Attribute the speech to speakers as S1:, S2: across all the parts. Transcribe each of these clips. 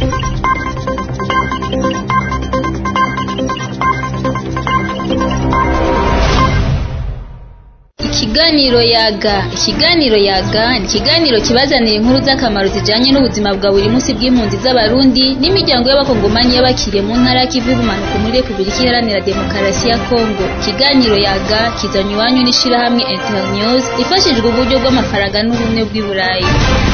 S1: Ikiganiro yaga ikiganiro yaga ni ikiganiro kibazanira inkuru z'akamaro zijanye n'ubuzima bwa buri munsi bw'impunzi z'abarundi n'imiryango y'abakongomanyi y'abakiriye mu ntara y'ikivu y'ubumanuko muri repubulika iharanira demokarasi ya kongo ikiganiro yaga kizanye iwanyu n'ishirahamwe internews ifashijwe uburyo bw'amafaranga n'ubumwe bw'i burayi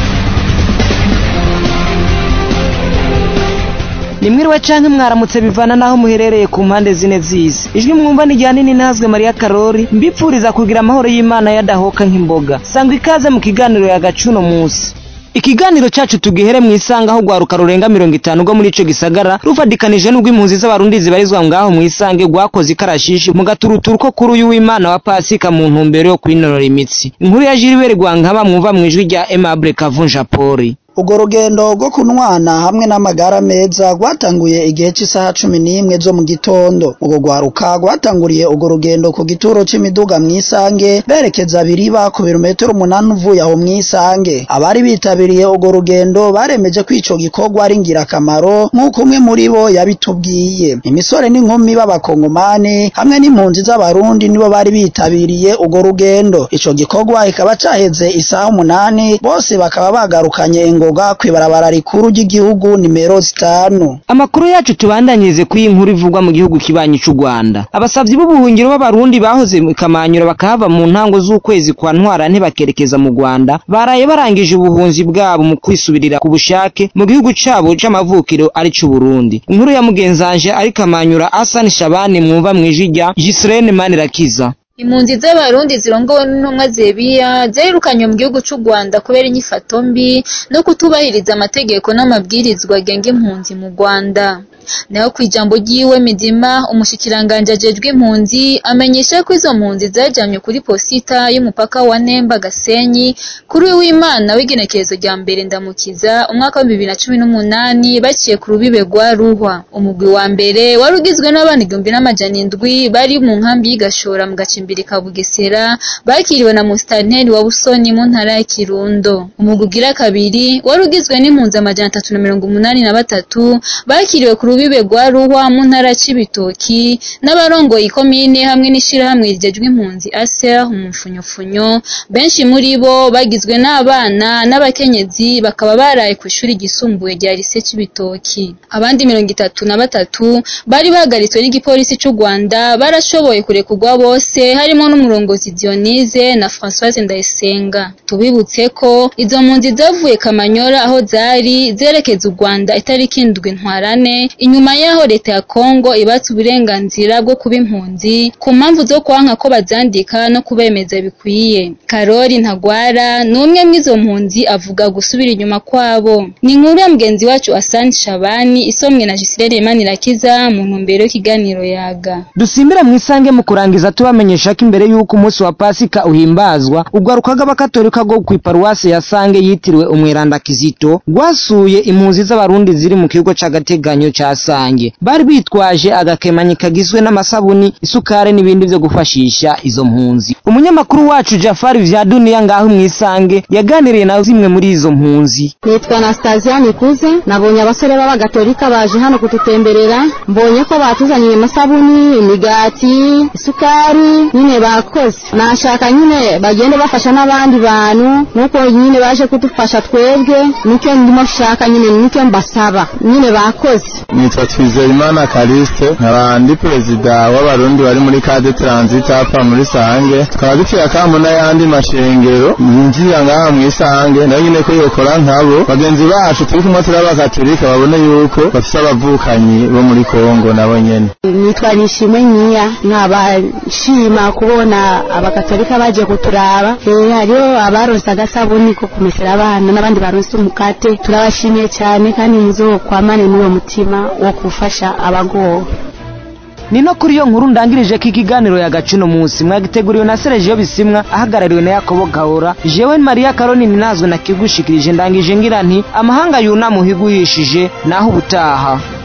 S2: nimwiriwe canke mwaramutse bivana naho muherereye ku mpande zine z'isi ijwi mwumva ni rya nini ntazwe mariya karori mbipfuriza kugira amahoro y'imana yadahoka nk'imboga sangwa ikaze mu kiganiro yagacuno musi ikiganiro cacu tugihere mw'isanga aho rwaruka rurenga mirongo itanu rwo muri ico gisagara rufadikanije n'ubwo impunzi z'abarundi zibarizwa ngaho mw'isange rwakoze ikarashishi mu gaturuturu ko kuri uyu w'imana wa pasika mu ntumbero yo kwinonora imitsi inkuru ya jilibere rwankaba mwumva mw'ijwi rya aimable kavunja poli
S3: urwo rugendo rwo kunwana hamwe n'amagara meza rwatanguye igihe cy'isaha cumi n'imwe zo mu gitondo urwo rwaruka rwatanguriye urwo rugendo ku gituro c'imiduga mw'isange berekeza biriba ku birometero umunani uvuye aho mw'isange abari bitabiriye urwo rugendo baremeje ko ico gikorwa ari ngirakamaro nk'uko umwe muri bo yabitubwiye imisore n'inkumi b'abakongomani hamwe n'impunzi z'abarundi nibo bari bitabiriye urwo rugendo ico gikorwa kikaba caheze isaha umunani bose bakaba bagarukanye ingoga kw'ibarabara rikuru ry'igihugu nimero zitanu
S2: amakuru yacu tubandanyirize kuri iyi nkuru ivugwa mu gihugu kibanyi c'u rwanda abasavyi b'ubuhungiro b'abarundi bahoze mu kamanyura bakahava mu ntango z'ukwezi kwa ntwara ntibakerekeza mu rwanda baraye barangije ubuhunzi bwabo mu kwisubirira ku bushake mu gihugu cabo c'amavukiro ari c'uburundi inkuru ya mugenzanje ari kamanyura asani shabani mwumva mw'ijwi rya jisirene manirakiza
S1: impunzi z'abarundi zirongowe n'intumwa zebiya zirukanywe mu gihugu c'u rwanda kubera inyifato mbi no kutubahiriza amategeko n'amabwirizwa agenga impunzi mu rwanda naho ku ijambo ryiwe midima umushikiranganje ajejwe impunzi amenyesha ko izo mpunzi zajanywe kuri posita y'umupaka wa nemba gasenyi kuri w'imana w'igenekerezo rya mbere ndamukiza umwaka wa bibiri na cumi n'umunani baciye ku rubibe rwa ruhwa umugwi wa mbere wari ugizwe n'abana igihumbi n'amajana indwi bari mu nkambi y'igashora mu gacimbiri ka bugesera bakiriwe na musitanteri wa busoni mu ntara ya kirundo umugwi ugira kabiri wari ugizwe n'impunzi amajana atatu na mirongo umunani na batatu bakiriwe ku rubibe rwa ruhwa mu ntara c'ibitoki n'abarongoye ikomine hamwe n'ishirahamwe rijejwe impunzi aser umufunyofunyo benshi muri bo bagizwe n'abana n'abakenyezi bakaba baraye ku ishuri ryisumbuye rya lise c'ibitoki abandi mirongo itatu na batatu bari bahagaritswe n'igipolisi c'u rwanda barashoboye kurekurwa bose harimo n'umurongozi Dionise na Françoise Ndayisenga tubibutse ko izo mpunzi zavuye Kamanyora aho zari zerekeza u Rwanda itariki indwi ntwarane inyuma yaho leta ya Kongo ibatse uburenganzira bwo kuba impunzi ku mpamvu zo kwanka ko bazandika no kubemeza bikwiye Karori Ntagwara ni umwe mw'izo mpunzi avuga gusubira inyuma kwabo ni inkuru ya mugenzi wacu Asante Shabani isomwe na Gisirene Manirakiza mu ntumbero y'ikiganiro yaga
S2: dusimbira mw'isange mu kurangiza tubamenyesha ko imbere y'uko umunsi wa pasika uhimbazwa urwaruka rw'abakatolika rwo kw'iparuwasi ya sange yitiriwe umweranda kizito rwasuye impunzi z'abarundi ziri mu kigo c'agateganyo ca sange bari bitwaje agakemanyi kagizwe n'amasabuni isukari n'ibindi vyo gufashisha izo mpunzi umunyamakuru wacu jafari vya duniya ngaho mw'isange yaganiriye na zimwe muri izo mpunzi
S4: nitwa Anastasia Nikuze nabonye abasore b'abagatolika baje hano kututemberera mbonye ko batuzaniye amasabuni imigati isukari nyine bakoze nashaka nyine bagende bafasha n'abandi bantu nuko nyine baje kudufasha twebwe nicyo ndimo shaka nyine nicyo mbasaba nyine bakoze
S5: nitwa Twizeyimana Kaliste nkaba ndi perezida w'abarundi bari muri Cade Transit hapa muri Sange tukaba dufite akambo n'ayandi mashengero yinjira ngaha mu Isange nayo nyine ko yokora nkabo bagenzi bacu turi kumwe turi abakatolika babone yuko bafite abavukanyi bo muri Kongo nabo nyene
S4: nitwa Nishimwe Nyiya nkaba nshima kubona abakatolika baje kuturaba eh hariho abaronse agasabuni ko kumesera abana n'abandi baronse umukate turabashimiye cyane kandi muzokwamane n'uwo mutima wo gufasha abagowe
S2: ni no kuri iyo nkuru ndangirije ko ikiganiro yagacino munsi mwagiteguriwe na Sergio Bisimwa ahagarariwe na Yakobo Gahora jewe Maria Karoni ninazwe na kigushikirije ndangije ngira nti amahanga yuna muhiguhishije naho ubutaha